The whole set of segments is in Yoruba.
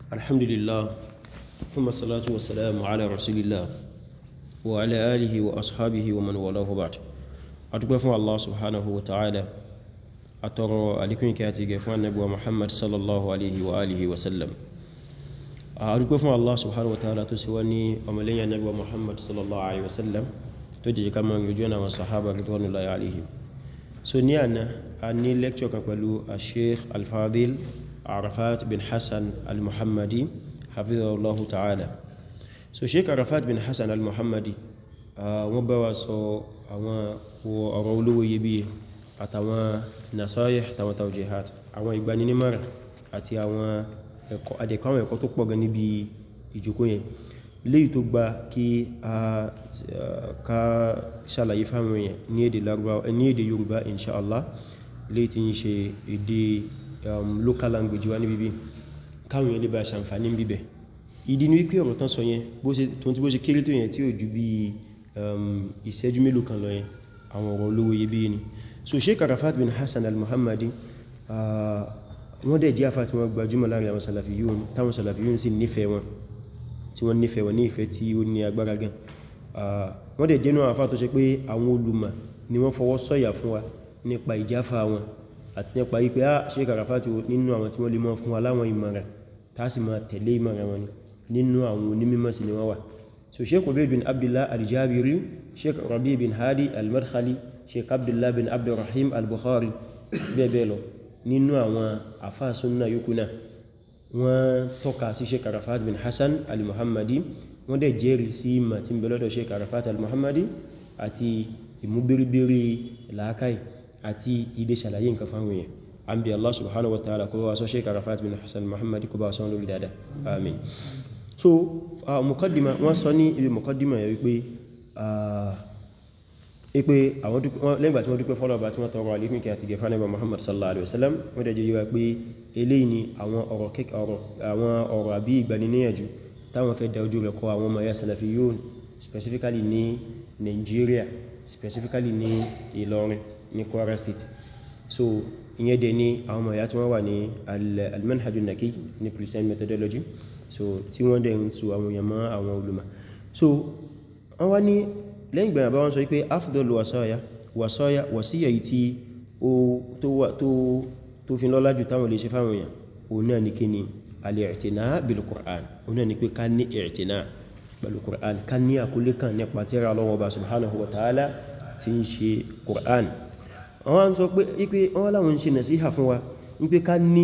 الحمد لله ثم الصلاة والسلام على رسول الله وعلى آله وأصحابه ومن والاه بعد أتقف الله سبحانه وتعالى أترى عليكم كاتي قفوان نبوة محمد صلى الله عليه وآله وسلم أتقف الله سبحانه وتعالى تسواني أملي نبوة محمد صلى الله عليه وسلم تجي كما يجونا والصحابة رضوان الله عليهم so ní àná a ní lecture kan pẹ̀lú Sheikh Al-Fadil Arafat bin Hassan Al-Muhammadi hafizahullahu ta'ala so Sheikh Arafat bin Hassan Al-Muhammadi wọ́n bá wa sọ àwọn ọ̀rọ̀ olówó iyebíye àtàwọn nasayih àtàwọn tawjihat àwọn ìgbaninímọ̀ràn àti àwọn ẹ̀kọ́ adẹ̀kọ́ àwọn ẹ̀kọ́ tó pọ̀ gan níbi ìjókòó yẹn léyìí tó gba kí a ká ṣàlàyé fáwọn èèyàn ní èdè Lárúbáwá ní èdè Yorùbá inṣáàlá léyìí tí ń ṣe èdè local language wá ní bíbí káwọn èèyàn lè bá ṣàǹfàní bíbẹ̀ ìdí ní wípé ọ̀rọ̀ tán sọ yẹn tó tí bó ṣe kéré tó yẹn tí ò ju bí ìṣẹ́jú mélòó kan lọ yẹn àwọn ọ̀rọ̀ olówó iyebíye ni so Sheikh Arafat bin Hassan al-Muhammadi wọ́n dẹ̀ jẹ́ afá tí wọ́n gbajúmọ̀ láàrin àwọn Salafiyun táwọn Salafiyun sì nífẹ̀ẹ́ wọn tí wọ́n nífẹ̀ẹ́ wọn ní ìfẹ́ tí ó ní agbára gan wọ́n dẹ̀ jẹ́nu àfá tó ṣe pé àwọn olùmọ̀ ni wọ́n fọwọ́ sọ̀yà fún wa nípa ìjáfà wọn àti nípa wípé á Sheikh Arafat nínú àwọn tí wọ́n lè mọ́ fún wa láwọn ìmọ̀ràn tásì máa tẹ̀lé ìmọ̀ràn wọn ni nínú àwọn onímọ̀ sí ni wọ́n wà so Sheikh Ubayd bin Abdullah al-Jabiri Sheikh Rabi bin Hadi al-Madkhali Sheikh Abdullah bin Abdurrahim al-Bukhari bẹ́ẹ̀ bẹ́ẹ̀ lọ nínú àwọn àfáà sunna yòókù náà wọ́n tọ́ka sí Sheikh Arafat bin Hassan al-Muhammadi wọ́n dẹ̀ jẹ́rìí sí ìmọ̀ tí ń bẹ lọ́dọ̀ Sheikh Arafat al-Muhammadi àti ìmúbíríbírí làákàí àti ìdè ṣàlàyé nǹkan fáwọn èèyàn an bí Allah subhanahu wa ta'ala kó bá sọ Sheikh Arafat bin Hassan al-Muhammadi kó bá sọ lórí dáadáa amin so mukaddima wọ́n sọ ní ibi mukaddima yẹ wípé ipe àwọn lẹ́gbà tí wọ́n dúpẹ́ fọ́lọ̀bà tí wọ́n tọrọ alékún kí àti gẹ̀fà nẹ́bà Muhammad sallallahu alaihi wasallam wọ́n dẹ̀ jẹ́ yíwa pé eléyìí ni àwọn ọ̀rọ̀ kẹ́kọ̀ọ́ àwọn ọ̀rọ̀ àbí ìgbaniníyànjú táwọn fẹ́ da ojú rẹ̀ kọ àwọn ọmọ ya Salafiyun specifically ní Nigeria specifically ní Ìlọrin ní Kwara State so ìyẹn dẹ̀ ní àwọn ọmọ ya tí wọ́n wà ní al-manhajun naqi ní Christian methodology so tí wọ́n dẹ̀ ń so àwọn èèyàn mọ́ àwọn olùmọ̀ so wọ́n wá ní lẹ́yìn gbẹ̀rẹ̀ bá wọ́n sọ wípé afdol wasaya wasaya wasiya yìí tí ó tó fi lọ́lá jù táwọn lè ṣe fáwọn èèyàn o náà ní kí ni al-i'tina bil Qur'an o náà ní pé ká ní i'tina pẹ̀lú Qur'an ká ní àkúlé kan nípa tírà Ọlọ́hun Ọba subhanahu wa ta'ala tí ń ṣe Qur'an wọ́n sọ pé ipé wọ́n láwọn ń ṣe nasiha fún wa wípé ká ní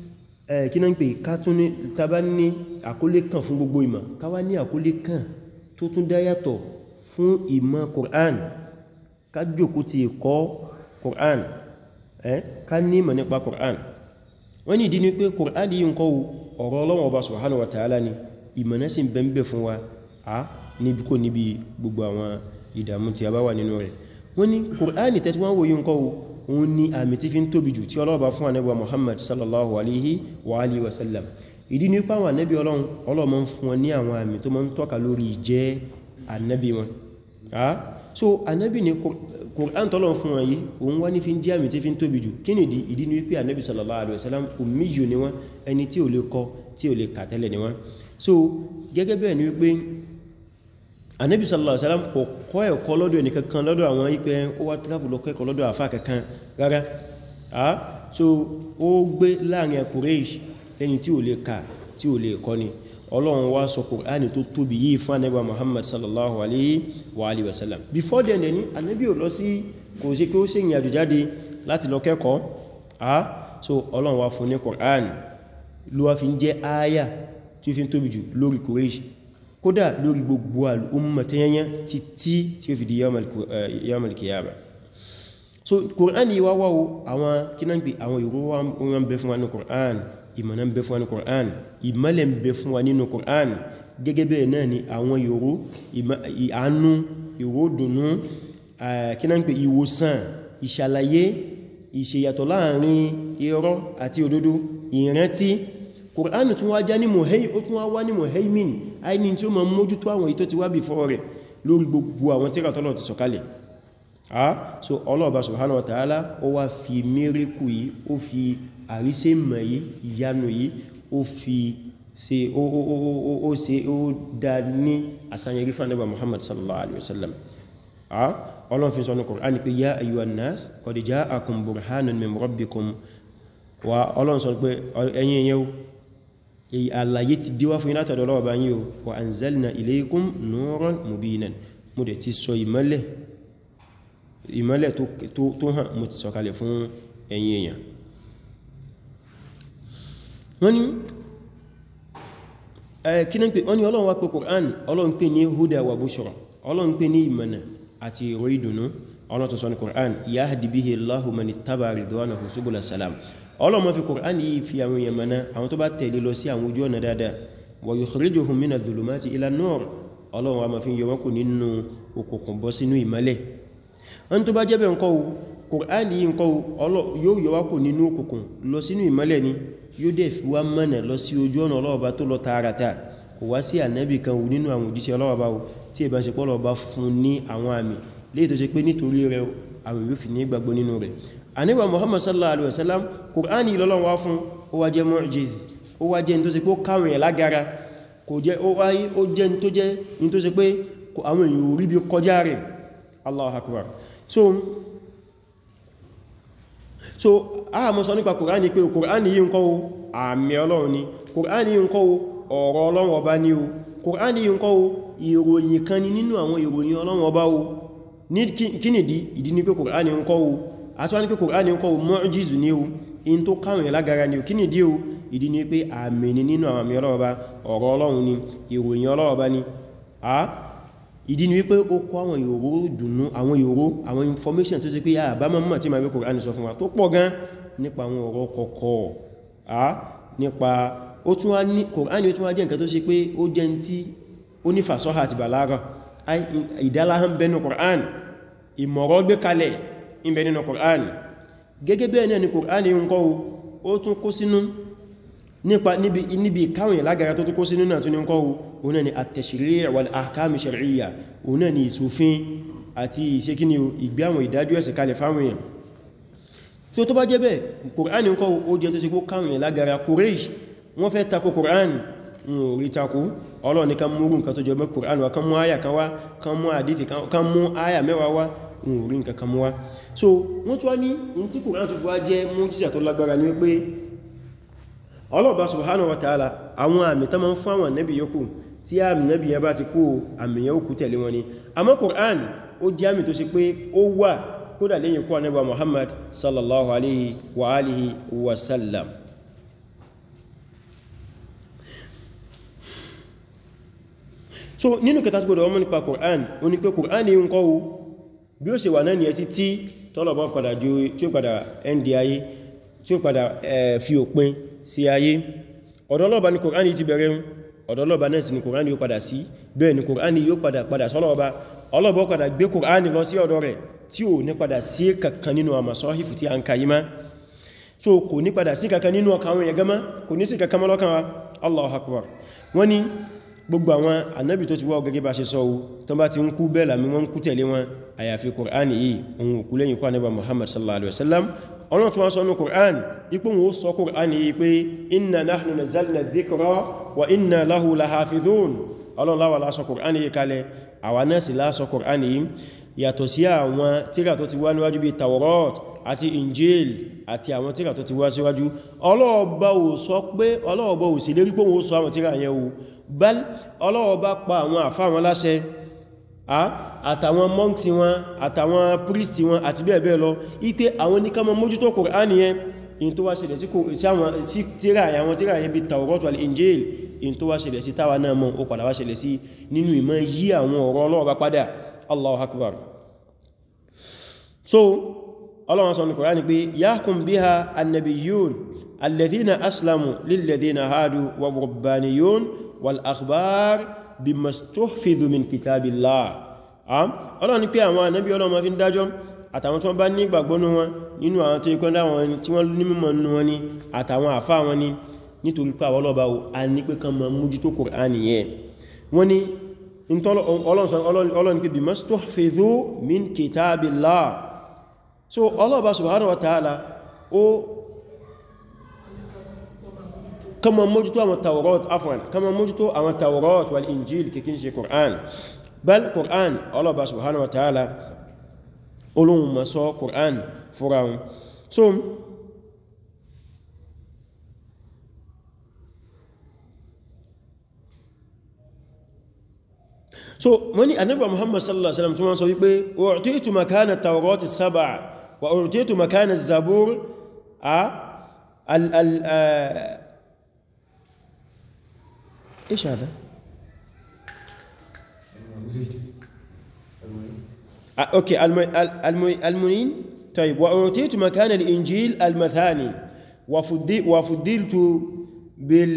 kí náà ń pè ká tún ní tàbá ní àkúlé kan fún gbogbo ìmọ̀ ká wá ní àkúlé kan tó tún dá yàtọ̀ fún ìmọ̀ Qur'an ká jòkó ti ẹ̀kọ́ Qur'an ẹ́ ká ní ìmọ̀ nípa Qur'an wọ́n ní ìdí ní pé Qur'an yìí ń kọ́ ọ̀rọ̀ Ọlọ́run Ọba subhanahu wa ta'ala ni ìmọ̀ náà sì bẹ̀m̀bẹ̀ fún wa a níbi kò níbi gbogbo àwọn ìdàmú tí a bá wà nínú rẹ̀ wọ́n ní Qur'an tẹ́tí wọ́n wòye ń kọ́ òun ni àmì tí fi ń tóbi jù tí Ọlọ́run bá fún ànábì Muhammad sallallahu alaihi wa alihi wa sallam ìdí ní pé àwọn ànábì Ọlọ́run Ọlọ́run máa ń fún wọn ní àwọn àmì tó máa ń tọ́ka lórí ìjẹ́ ànábì wọn ah so ànábì ní Qur'an tọ́lọ̀ fún wọn yìí òun wá ní fi ń jẹ́ àmì tí fi ń tóbi jù kí nìdí ìdí ní wípé ànábì sallallahu alaihi wasallam ummiyu ni wọ́n ẹni tí ò lè kọ tí ò lè kà tẹ́lẹ̀ ni wọ́n so gẹ́gẹ́ bẹ́ẹ̀ ni wípé ànábì sallallahu alaihi wasallam kò kọ́ ẹ̀kọ́ lọ́dọ̀ ẹni kankan lọ́dọ̀ àwọn ipẹ́ ó wá travel lọ kẹ́kọ̀ọ́ lọ́dọ̀ àfá kankan rárá ah so ó gbé láàrin Quraysh lẹ́ni tí ò lè kà tí ò lè kọ́ ni ọlọ́run wá sọ kùránì tó tóbi yìí fún anẹ́bà muhammad sallallahu alaihi wa alihi wasallam before then dẹ̀ ní anẹ́bí ò lọ sí kò sí pé ó sì ìrìnàjò jáde láti lọ kẹ́kọ̀ọ́ a so ọlọ́run wá fún ní kùránì ló wá fi ń jẹ́ áyà tí ó fi ń tóbi jù lórí Quraysh kódà lórí gbogbo al'umma tẹ́yẹnyẹ títí tí ó fi di yawmal qiyamah so kùránì wá wáwo àwọn kínáǹpì àwọn ìró wọn bẹ fún wa ní kùránì ìmọ̀nà ń bẹ fún wa ní Qur'an ìmọ̀lẹ̀ ń bẹ fún wa nínú Qur'an gẹ́gẹ́ bẹ́ẹ̀ náà ni àwọn ìró ìhánú ìró dùnú kí náà ń pè ìwòsàn ìṣàlàyé ìṣèyàtọ̀ láàrin irọ́ àti òdodo ìrántí Qur'an tún wá já ní mọ̀hẹ́ ó tún wá wá ní mọ̀hẹ́mìn àìní tí ó ma mójútó àwọn ìtọ́ ti wá bí fọ́ rẹ̀ lórí gbogbo àwọn tírà tọ́lọ̀ ti sọ̀kalẹ̀ ah so Allah subhanahu wa ta'ala ó wá fi miracle yìí ó fi àrísẹ́ mọ̀ yìí ìyanu yìí ó fi ṣe ó ó ó ó ó ṣe ó dá ní àsàyẹrí fún Ànábì Muhammad sallallahu alaihi wasallam a ọlọ́run fi sọ ní Qur'an pé ya ayyuhan nas qad ja'akum burhanun min rabbikum wa ọlọ́run sọ pé ẹ̀yin yẹn èyí àlàyé ti díwá fún yín látọ̀dọ̀ Ọlọ́run bá yín o wa anzalna ilaykum nuran mubinan mo dẹ̀ ti sọ ìmọ́lẹ̀ ìmọ́lẹ̀ tó hàn mo ti sọ̀kalẹ̀ fún ẹ̀yin èèyàn wọ́n ni kí náà pé wọ́n ni Ọlọ́run wá pé Qur'an Ọlọ́run pè ní huda wa bushra Ọlọ́run pè ní ìmọ̀nà àti ìrò ìdùnnú Ọlọ́run tó sọ ní Qur'an yahdi bihi Allahu man ittaba ridwanahu subula salam ọlọ́mọ fi Kùránì yìí fi àwọn èèyàn mẹ́ná àwọn tó bá tẹ̀lé lọ sí àwọn ojú ọ̀nà dáadáa wa yukhrijuhum mina dhulumati ila nur ọlọ́run wa ma fi yọ wọ́n kù nínú òkùnkùn bọ́ sínú ìmọ́lẹ̀ wọ́n tó bá jẹ́ bẹ́ẹ̀ ńkọ́ Kùránì yìí ńkọ́ yóò yọ wá kù nínú òkùnkùn lọ sínú ìmọ́lẹ̀ ni yóò dẹ̀ fi wá mọ́nà lọ sí ojú ọ̀nà ọlọ́ọ̀bá tó lọ tààràtà kò wá sí ànábì kan wù nínú àwọn òjíṣẹ́ ọlọ́ọ̀bá tí ìbá ṣe pọ́lọ̀ọ̀bá fún ní àwọn àmì léè tó ṣe pé nítorí rẹ̀ àwọn yóò fi ní gbàgbọ́ nínú rẹ̀ àníbà Muhammad sallallahu alaihi wasallam Kùránì ìlọ́lọ́n wá fún ó wá jẹ́ mu'jiz ó wá jẹ́ ní tó ṣe pé ó káwọn ẹ̀ lágara kò jẹ́ ó wáyé ó jẹ́ ní tó jẹ́ ní tó ṣe pé àwọn èèyàn orí bí kọjá rẹ̀ Allahu Akbar so so a mọ́ sọ nípa Kùránì pé Kùránì yìí ń kọ́ àmì Ọlọ́run ni Kùránì yìí ń kọ́ ọ̀rọ̀ Ọlọ́run ọba ni o Kùránì yìí ń kọ́ ìròyìn kan ni nínú àwọn ìròyìn Ọlọ́run ọba o ní kí nìdí ìdí ní pé Kùránì ń kọ́ o àtúwá ní pé Kùránì ń kọ́ mọ́jízù ní o in tó káwọn yẹn lágara ní o kí ni dí o ìdí ní pé àmì ni nínú àwọn àmì ọlọ́ọ̀bá ọ̀rọ̀ ọlọ́run ni ìròyìn ọlọ́ọ̀bá ni a ìdí ni wípé ó kọ́ àwọn ìró dùnú àwọn ìró àwọn information tó ṣe pé àbá mọ́ tí ma bí Kùránì sọ fún wa tó pọ̀ gan nípa àwọn ọ̀rọ̀ kọ̀kọ̀ a nípa ó tún wá ní Kùránì ó tún wá jẹ́ nǹkan tó ṣe pé ó jẹ́ tí ó ní fàṣọ́hà àti bàlágà ìdáláhàn bẹnu Kùránì ìmọ̀rọ̀ gbé kalẹ̀ ìbẹ̀ nínú Qur'an gẹ́gẹ́ bẹ́ẹ̀ náà ni Qur'an yíò ń kọ́ ó tún kó sínú nípa níbi káwọn ìlágara tó tún kó sínú náà tún ní ń kọ́ ó náà ni at-tashri' wal ahkam shar'iyya ó náà ni ìsòfin àti ìṣe kí ni ìgbé àwọn ìdájọ́ ẹ̀sẹ̀ kalẹ̀ fáwọn èèyàn tó tó bá jẹ́ bẹ́ẹ̀ Qur'an ń kọ́ ó jẹ́ tó ṣe kó káwọn ìlágara Quraysh wọ́n fẹ́ tako Qur'an rí tako Ọlọ́run ní kan mú nǹkan tó jọ mẹ́ Qur'an wa kan mú áyà kan wá kan mú àdíthì kan mú áyà mẹ́wàá wá orí nǹkan kan mú wá so wọ́n tó wá ní in tí Kùránì tó fi wá jẹ́ mújísà tó lágbára ní wípé ọlọ́ọ̀bá subhanahu wa ta'ala àwọn àmì tó máa ń fún àwọn nẹ́bì yókù tí àmì nẹ́bì yẹn bá ti kú àmì yẹn òkú tẹ̀lé wọn ni àmọ́ Kùránì ó jẹ́ àmì tó ṣe pé ó wà kódà lẹ́yìn kú ànábì Muhammad sallallahu alaihi wa alihi wa sallam so nínú kẹta gbọdọ̀ ọmọ nípa Kùránì ó ní pé Kùránì ń kọ́ bí ó ṣe wà náà ni ẹ ti tí tọ́lọ̀bọ́ padà ju tí ó padà ẹndì ayé tí ó padà fi òpin sí ayé ọ̀dọ́lọ́ba ni Kùránì ti bẹ̀rẹ̀ ọ̀dọ́lọ́ba náà sì ni Kùránì yóò padà sí bẹ́ẹ̀ ni Kùránì yóò padà padà sọ́lọ́ọba ọlọ́bọ̀ padà gbé Kùránì lọ sí ọ̀dọ̀ rẹ̀ tí ò ní padà sí kankan nínú àmàsọ́hìfù tí a ń kayí má so kò ní padà sí kankan nínú ọkàn àwọn èèyàn gama kò ní sí kankan mọ́ lọ́kàn wa Allahu Akbar wọ́n ni gbogbo àwọn ànábì tó ti wá gẹ́gẹ́ bá ṣe sọ tó bá ti ń kú bẹ́ẹ̀ lámí wọ́n kú tẹ̀lé wọn àyàfi Kùránì yìí ohun òkú lẹ́yìn kú ànábà Muhammad sallallahu alaihi wasallam ọlọ́run tí wọ́n sọ ní Kùránì ipò wọn ó sọ Kùránì yìí pé inna nahnu nazzalna dhikra wa inna lahu lahafidhun ọlọ́run láwà lásọ Kùránì yìí kalẹ̀ àwa náà sì lásọ Kùránì yìí yàtọ̀ sí àwọn tírà tó ti wá níwájú bí Tawrat àti Injil àti àwọn tírà tó ti wá síwájú ọlọ́ọ̀bá ò sọ pé ọlọ́ọ̀bá ò sì lérí pé wọ́n sọ àwọn tírà yẹn o bal ọlọ́ọ̀bá pa àwọn àfá wọn láṣẹ àtàwọn monks wọn àtàwọn priest wọn àti bẹ́ẹ̀ bẹ́ẹ̀ lọ ipé àwọn ní ká má mójútó Kùránì yẹn in tó wá ṣẹlẹ̀ sí tírà àwọn tírà yẹn bí Tawrat wal Injil in tó wá ṣẹlẹ̀ sí táwa náà mọ́ ó padà wá ṣẹlẹ̀ sí nínú ìmọ̀ yí àwọn ọ̀rọ̀ ọlọ́ọ̀bá padà Allahu Akbar so ọlọ́wọ́n sọ ní Kùránì pé yahkum biha annabiyyun alladhina aslamu lilladhina hadu wa rabbaniyun wal akhbar bima stuhfidhu min kitabillah ọlọ́wọ́n ni pé àwọn ànábí ọlọ́wọ́n ma fi ń dájọ́ àtàwọn tí wọ́n bá ní ìgbàgbọ́nú wọn nínú àwọn tó ikọ́ dáwọn tí wọ́n ní mímọ̀ nínú wọn ni àtàwọn àfá wọn ni nítorí pé àwọn ọlọ́ba a ní pé kan ma mójútó Kùránì yẹn wọ́n ni ọlọ́run pé bima stuhfidhu min kitabillah so ọlọ́ọ̀bá subhanahu wa ta'ala ó kama mójútó àwọn tawrat afwan kama mójútó àwọn tawrat wal injil kìkín ṣe Qur'an bal Qur'an ọlọ́ba subhanahu wa ta'ala olóhun ma sọ Qur'an fúra wọn so so wani annabi muhammad sallallahu alaihi wasallam tí wọ́n sọ wípé u'titu makana tawrat as-sab'a wa u'titu makana az-zabur a al al ايش هذا اوكي المنين طيب واعطيت مكان الانجيل المثاني وفضلت بال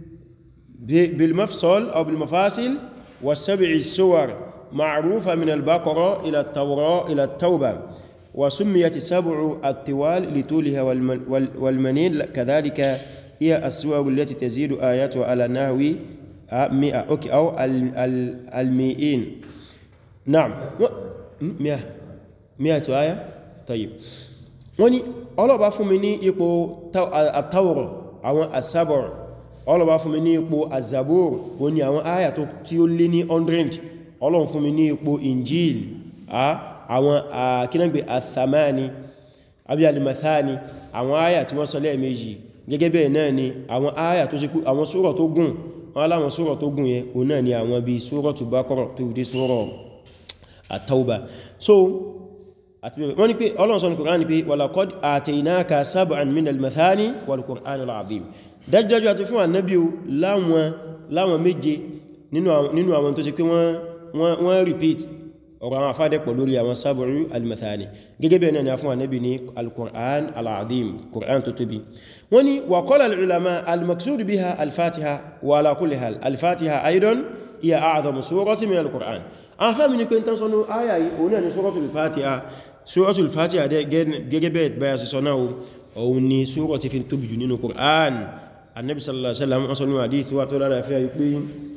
بالمفصل او بالمفاصل والسبع السور معروفة من البقرة إلى التوراة إلى التوبة وسميت السبع الطوال لطولها والمنين كذلك هي السور التي تزيد آياتها على نحو مئة أوكي أو المئين نعم مئة مئة آية طيب wọ́n ní ọlọ́bá fún mi ní ipò àtàwọ̀rọ̀ àwọn àsábọ̀rọ̀ ọlọ́bá fún mi ní ipò àzàbòrò o ní àwọn àyà tí ó lé ní 100 ọlọ́run fún mi ní ipò injil àwọn akínàgbé àthamani àbí alimathani àwọn àyà tí wọ́n sọ lẹ́ẹ̀mejì gẹ́gẹ́ bẹ́ẹ̀ náà ni àwọn àyà tó sì pé àwọn sura tó gùn wọ́n aláwọn sura tó gùn yẹn o náà ni àwọn bí suratu Baqara tó dé sura at-Tawbah so àti bẹ́ẹ̀ wọ́n ni pé ọlọ́run sọ ní Qur'an ni pé walaqad ataynaka sab'an min al-mathani wal Qur'an al-azim dájúdájú àti fún ànábí o láwọn láwọn méje nínú àwọn tó ṣe pé wọ́n repeat ọ̀rọ̀ àwọn afádẹ́pọ̀ lórí àwọn sábọ̀rú al-mathani gẹ́gẹ́ bẹ́ẹ̀ náà ni a fún ànábí ní al-Qur'an al-azim Qur'an tó tóbi wọ́n ni wa qala al-ulama al-maqsud biha al-fatiha wa ala kulli hal al-fatiha aidan hiya a'zamu surati min al-Qur'an àwọn fẹ́mi ni pé tán sọ́nà ayayi òun náà ni suratul fatiha suratul fatiha gẹ́gẹ́ bẹ́ẹ̀ báyà sí sọ́nà òun ni sura ti fi tóbi jù nínú Qur'an annabi sallallahu alaihi wasallam an sanu hadith wa to lára fẹ́ pé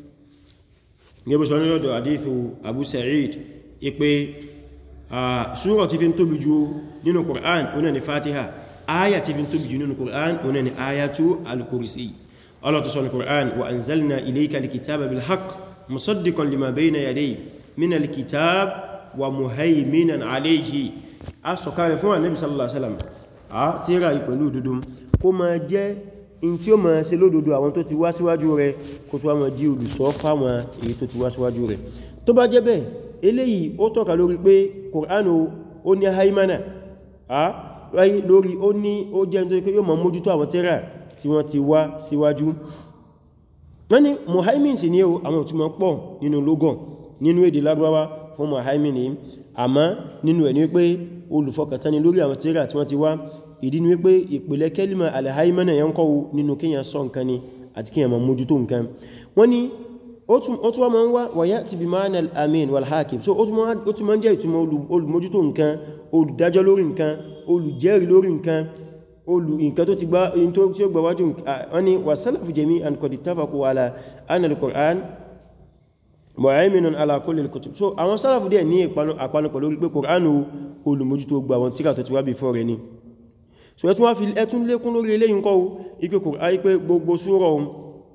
ngebe so ni odo hadith abu sa'id ipe ah sura tí fi tóbi jù nínú quran ona ni fatiha aya tí fi tóbi jù nínú quran ona ni ayatu al-kursi allah to sọ quran wa anzalna ilayka al-kitaba bil haqq musaddiqan lima bayna yadayhi min al-kitab wa muhaiminan alayhi asokare fún annabi sallallahu alaihi wasallam a tírà pẹ̀lú òdodo kó máa jẹ́ in tí ó máa ṣe lódodo àwọn tó ti wá síwájú rẹ̀ kó tó wá máa jí olùsọ fáwọn èyí tó ti wá síwájú rẹ̀ tó bá jẹ́ bẹ́ẹ̀ eléyìí ó tọ́ka lórí pé Kùránù ó ní haimana a ráyí lórí ó ní ó jẹ́ nítorí pé yóò máa mójútó àwọn tírà tí wọ́n ti wá síwájú wọ́n ní muhaimin sì ní àwọn òtúmọ̀ pọ̀ nínú lógàn nínú èdè Lárúbáwá fún muhaimin ní àmọ́ nínú ẹ̀ ní wípé olùfọkàntání lórí àwọn tírà tí wọ́n ti wá ìdí ni wípé ìpìlẹ̀ kẹ́lìmà alhaimana yẹn kọ́wọ́ nínú kíyàn sọ nǹkan ni àti kíyàn ma mójútó nǹkan wọ́n ni ó tún wá ma ń wá wàyá ti bí ma'ana al-amin wal-hakim so ó tún ma ń jẹ́ ìtumọ̀ olùmójútó nǹkan olùdájọ́ lórí nǹkan olùjẹ́rì lórí nǹkan olù nǹkan tó ti gbá tí ó gbàwájú wọ́n ni wa salafu jami'an qad ittafaqu ala anna al-Qur'an mu'ayminun ala kulli al-kutub so àwọn sálàfù díẹ̀ ní àpanupọ̀ lórí pé Qur'anu olùmójútó gbà wọn tíra tó ti wá before rẹ̀ ni so ẹtún wá fi ẹtún lékún lórí eléyìn kọ́ ipé kò áyí pé gbogbo súrọ̀ ohun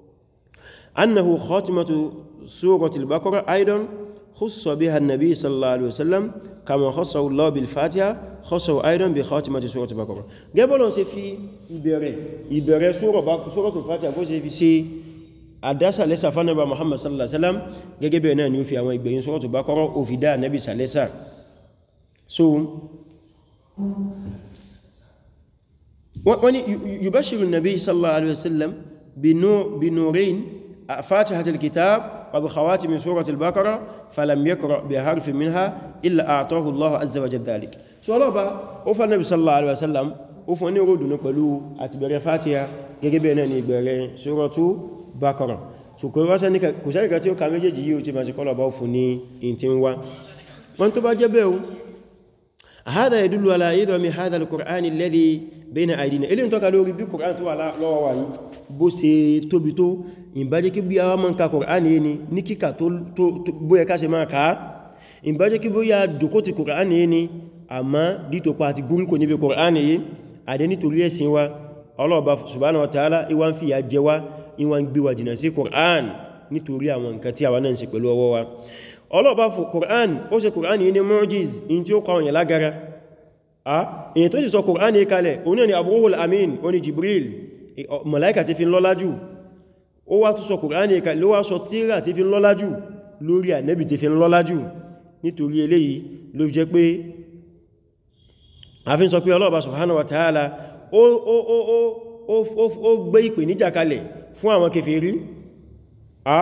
annahu khatimatu suratul baqara aidan khussa biha an-nabi sallallahu alaihi wasallam kama khassahu Allah bil fatiha khassahu aidan bi khatimati suratul baqara gẹ́bọ́lọ̀ ṣe fi ìbẹ̀rẹ̀ ìbẹ̀rẹ̀ suratul fatiha kó ṣe fi ṣe àdásà lẹ́sà fánàbà muhammad sallallahu alaihi wasallam gẹ́gẹ́ bẹ̀rẹ̀ náà ni ó fi àwọn ìgbẹ̀yìn suratul baqara ó fi dá nabi sàlẹ́sà so wọ́n ni yubashiru nabi sallallahu alaihi wasallam binurin fatihat alkitab wa bi khawatim surat al-baqara falam yaqra bi harfin minha illa a'tahu Allah azza wa jalla dhalik so ọlọ́ba ó fa nabi sallallahu alaihi wasallam ó fún ní ròdùnú pẹ̀lú àti bẹ̀rẹ̀ fatiha gẹ́gẹ́ bẹ̀rẹ̀ náà ni ìbẹ̀rẹ̀ suratu baqara so kò sẹ́nìkà tí ó ka méjèèjì yíò tí ma ṣe kọlọ̀bá fún ní in tí ń wá wọ́n tó bá jẹ́ bẹ́ẹ̀ هذا يدل على عظم هذا القرآن الذي بين أيدينا ilé ń tọ́ka lórí bí Qur'an tó wà lọ́wọ́ wa yìí bó ṣe tóbi tó ìbájẹ́ kí bí àwọn mọ́ǹka Qur'an yìí ni ní kíkà tó bóyẹ ká ṣe máa ká ìbájẹ́ kí bóyá dùkó ti Qur'an yìí ni àmá dítòpa àti gúrúkò níbi Qur'an yìí àdé nítorí ẹ̀sìn wa ọlọ́ọ̀bá subhanahu wa ta'ala ìwá ń fi ya jẹ wá ìwá ń gbé wa jìnà sí Qur'an nítorí àwọn nǹkan tí àwa náà ń ṣe pẹ̀lú ọwọ́ wa ọlọ́ọ̀bá fún Qur'an ó ṣe Qur'an yìí ní mu'jiz in tí ó kọ́ òyìn lágara a èyí tó sì sọ Qur'an yìí kalẹ̀ òun náà ni Abruhul Amin ó ní Jibril màláíkà ti fi ń lọ́lá jù ó wá tó sọ Qur'an yìí kalẹ̀ ló wá sọ tírà ti fi ń lọ́lá jù lórí ànẹ́bì ti fi ń lọ́lá jù nítorí eléyìí ló jẹ́ pé a fi ń sọ pé ọlọ́ọ̀bá subhanahu wa ta'ala ó gbé ìpè níjà kalẹ̀ fún àwọn kèfèrí a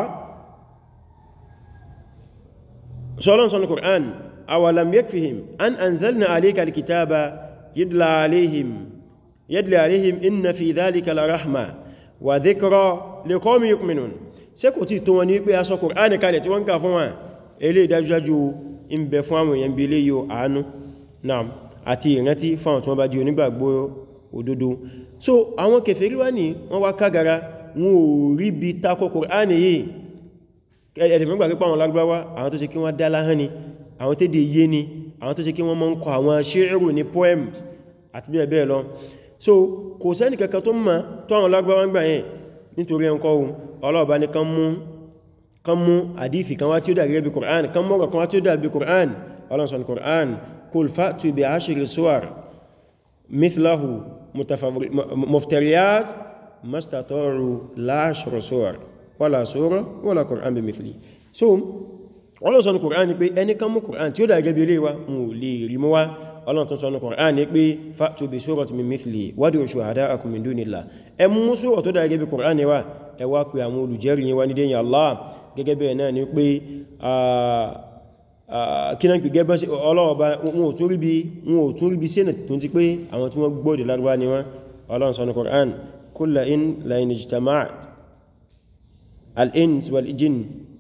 sọ́lọ́n sọ́nà Qur'an awalam yakfihim an anzalna alayka alkitaba yadla alayhim yadla alayhim inna fi dhalika la rahma wa dhikra liqawmin yu'minun ṣé kò tí tó wọn ní pé a sọ Qur'an kalẹ̀ tí wọ́n kà fún wa ilé ìdájúdájú in bẹ fún àwọn èèyàn bí ilé yóò àánú náà àti ìrántí fáwọn tí wọ́n bá jí onígbàgbọ́ òdodo so àwọn kèfèrí wá ní wọ́n wá kágara wọn ò rí bí takò Kùránì yìí ẹ̀dẹ̀mẹ́gbà pípa àwọn lágbàwá àwọn tó ṣe kí wọ́n dá láhán ni àwọn tó dé yé ni àwọn tó ṣe kí wọ́n mọ́ ń kọ àwọn ṣíìrù ní poems àti bẹ́ẹ̀ bẹ́ẹ̀ lọ so kò sẹ́ni kankan tó mọ̀ tó àwọn lágbàwá gbà yẹn nítorí ẹnkọ́ ohun ọlọ́ọ̀bá ní kan mú kan mú àdífì kan wá tí ó dà gẹ́gẹ́ bí Kùránì kan mọ́rọ̀ kan wá tí ó dà bí Kùránì ọlọ́nsọ̀n Kùránì kul fa'tu bi ashri suwar mithlahu muftariyat mastata'u la ashra suwar wala sura wala Qur'an bi mithli so ọlọ́nsọ̀n Kùránì pé ẹni kan mú Kùránì tí ó dà gẹ́gẹ́ bí ilé wa mú lè rí mú wá ọlọ́ntún sọ ní Kùránì pé fa'tu bi surati min mithli wad'u shuhada'akum min dunillah ẹ mú sura tó dà gẹ́gẹ́ bí Kùránì wá ẹ wá pé àwọn olùjẹ́rìí yín wá ní dẹ́yìn Allah gẹ́gẹ́ bẹ́ẹ̀ náà ni pé kíná pè gẹ́bẹ́ sí ọlọ́ọ̀bá wọn ò tún rí bí sínà tó ti pé àwọn tí wọ́n gbọ́dẹ̀ lárúbá ni wọ́n ọlọ́run sọ ní Qur'an kulla in la in ijtama'at al-ins wal jinn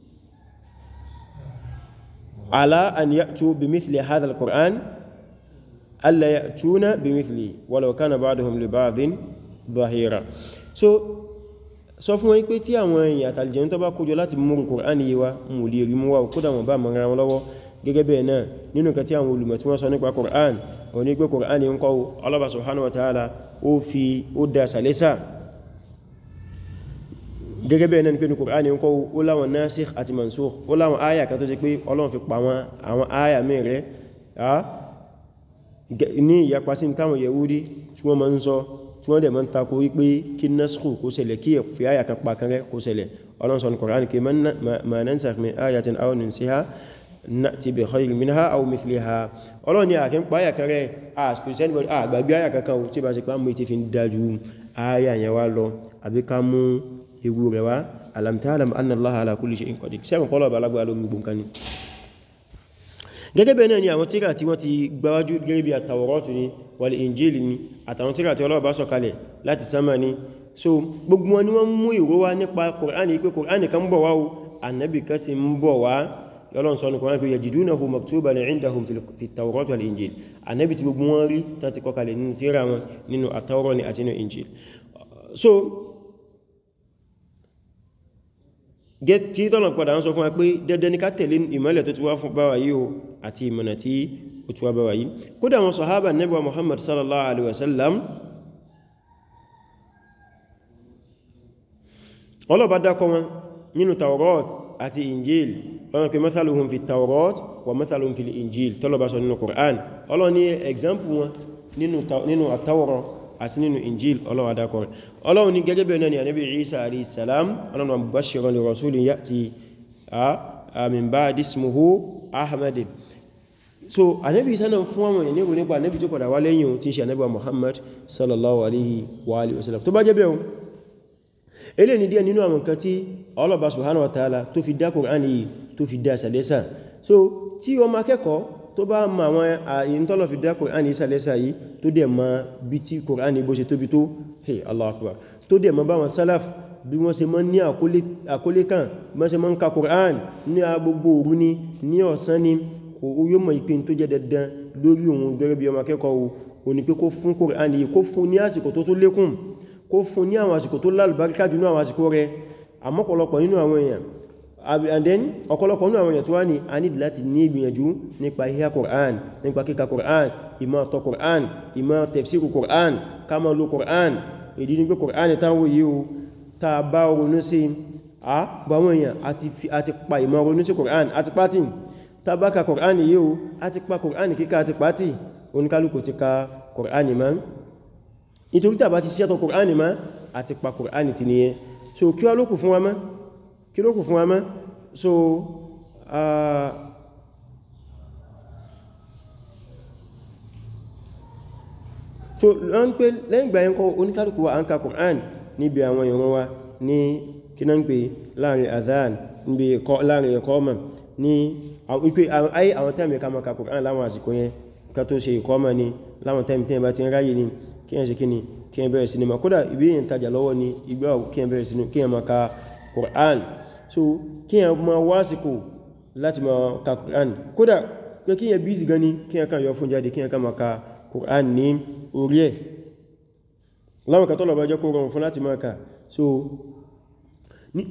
ala an ya'tu bi mithli hadha al-Qur'an alla ya'tuna bi mithli walau kana ba'duhum li ba'din dhahira so sọ fún wọn pé tí àwọn èèyàn àtàlìjẹ̀ tó bá kójọ láti mú Kùránì yíwa mú lè rí mú wá kódà wọn bá mọ̀ra wọn lọ́wọ́ gẹ́gẹ́ bẹ́ẹ̀ náà nínú nǹkan tí àwọn olùmọ̀ tí wọ́n sọ nípa Kùránì wọn ní pé Kùránì ń kọ́ Allah subhanahu wa ta'ala ó fi ó dá sàlẹ́sà gẹ́gẹ́ bẹ́ẹ̀ náà ni pé ní Kùránì ń kọ́ ó láwọn nasikh àti mansukh ó láwọn áyà kan tó ṣe pé Ọlọ́run fi pa àwọn áyà mẹ́rẹ̀ ní ìyapa sí táwọn Yahudi tí wọ́n máa ń sọ tí wọ́n dẹ̀ mọ́ ń takò wípé kí naskhu kó ṣẹlẹ̀ kí fi áyà kan pa kan rẹ̀ kó ṣẹlẹ̀ ọlọ́nsọ̀ ní Kùránì kí ma nansakh min ayatin aw nunsiha na'ti bi khayrin minha aw mithliha ọlọ́run ni àkín pa áyà kan rẹ̀ àgbàgbé áyà kankan tí bá ṣe pá mú ti fi ń dájú áyà yẹn wá lọ àbí ká mú ewu rẹ̀ wá alam ta'lam anna Allaha ala kulli shay'in qadir sẹ́wọ̀n kọ́lọ̀ balagbà ló mú gbọ́nkan ni gẹ́gẹ́ bẹ́ẹ̀ náà ni àwọn tíra tí wọ́n ti gbáwájú gẹ́gẹ́ bí àtàwọ̀rọ̀tù ni wal injili ni àtàwọn tíra tí Ọlọ́run bá sọ̀kalẹ̀ láti sánmà ni so gbogbo wọn ni wọ́n mú ìró wá nípa Kùránì pé Kùránì kan bọ̀ wá o annabi kan sì ń bọ̀ wá Ọlọ́run sọ ní Kùránì pé yajidunahu maktuban indahum fi tawrati wal injil annabi tí gbogbo wọn rí tán ti kọkalẹ̀ nínú tíra wọn nínú àtàwọ̀rọ̀ ni àti nínú injil so kí tọ́nà padà ń sọ fún wa pé dandan ní ká tẹ̀lé ìmọ́lẹ̀ tó ti wá fún báwa yìí o àti ìmọ̀nà tí ó ti wá báwa yìí kódà wọn sọ̀hábà Nábì wa Muhammad sallallahu alaihi wasallam ọlọ́bá dákọ wọn nínú Tawrat àti Injil lọ́nà pé mathaluhum fi Tawrat wa mathaluhum fi Injil tọ́lọ́bá sọ nínú Qur'an ọlọ́ ní example wọn nínú Tawrat àti nínú Injil ọlọ́wà dákọ̀ rẹ̀ ọlọ́run ní gẹ́gẹ́ bẹ̀rẹ̀ ní ànábì Isa alayhi salam ọlọ́run mubashiran li rasulin ya'ti min ba'di ismuhu Ahmad so ànábì Isa náà fún àwọn ènìyàn nípa ànábì tó padà wá lẹ́yìn tí ṣe ànábì Muhammad sallallahu alaihi wa alihi wasallam tó bá jẹ́ bẹ́ẹ̀ ilé ní díẹ̀ nínú àwọn nǹkan tí Allah subhanahu wa ta'ala tó fi dá Qur'an yìí tó fi dá sàlẹ́sà so tí ọmọ akẹ́kọ̀ọ́ tó bá ma àwọn àyín tọ́lọ̀ fi dá Kùránì ìsàlẹ́sà yìí tó dẹ̀ ma bí tí Kùránì bó ṣe tóbi tó hey Allahu Akbar tó dẹ̀ ma bá wọn sálàf bí wọ́n ṣe mọ́ ní àkólé kan mọ́ ṣe mọ́ ń ka Kùránì ní agbogbo òru ni ní ọ̀sán ni kò yóò mọ̀ ìpín tó jẹ́ dandan lórí òun gẹ́gẹ́ bí ọmọ akẹ́kọ̀ọ́ o ní pé kó fún Kùránì yìí kó fún ní àsìkò tó tó lékún kó fún ní àwọn àsìkò tó lálùbáríkà jù ní àwọn àsìkò rẹ̀ àmọ́pọ̀lọpọ̀ nínú àwọn èèyàn and then ọ̀pọ̀lọpọ̀ nínú àwọn èèyàn tó wá ní a nídì láti ní ìgbìyànjú nípa híhá Qur'an nípa kíkà Qur'an ìmọ̀ ọ̀tọ̀ Qur'an ìmọ̀ tafsiru Qur'an ká máa lo Qur'an ìdí ní pé Kùránì táwọn yìí o ta bá ronú sí a gbàwọn èèyàn àti pa ìmọ̀ ronú sí Kùránì àti pátì ta bá ka Kùránì yìí o àti pa Kùránì kíkà àti pátì oníkálùkù ti ka Kùránì ma nítorí tàbá ti ṣẹ́tọ̀ Kùránì ma àti pa Kùránì ti nìyẹn so kí wá lókù fún wa mọ́ kí lókù fún wa mọ́ so uh, so wọ́n pé lẹ́yìn ìgbà yẹn kọ́ oníkálùkù wa an ka Qur'an níbi àwọn ìran wa ní kíná ń pè láàrin adhan níbi láàrin ìkọ́mà ní wípé ayé àwọn tẹ́mì ká maka Qur'an láwọn àsìkò yẹn ká tó ṣe ìkọ́mà ní láwọn tẹ́mì tẹ́mì bá ti ń ráyè ní kí ẹ ṣe kí ni kí ẹ bẹ̀rẹ̀ sinima kódà ibi yẹn tajà lọ́wọ́ ni ìgbà kí ẹ bẹ̀rẹ̀ sinima kí ẹ maka Qur'an so kí ẹ ma wásìkò láti ma ka Qur'an kódà kí ẹ bí gan ni kí ẹ kan yọ fún jáde kí ẹ kan maka Qur'an ní orí ẹ̀ láwọn kan tọ́lọ̀ bá jẹ́ kó rọrùn fún láti máa kà so ní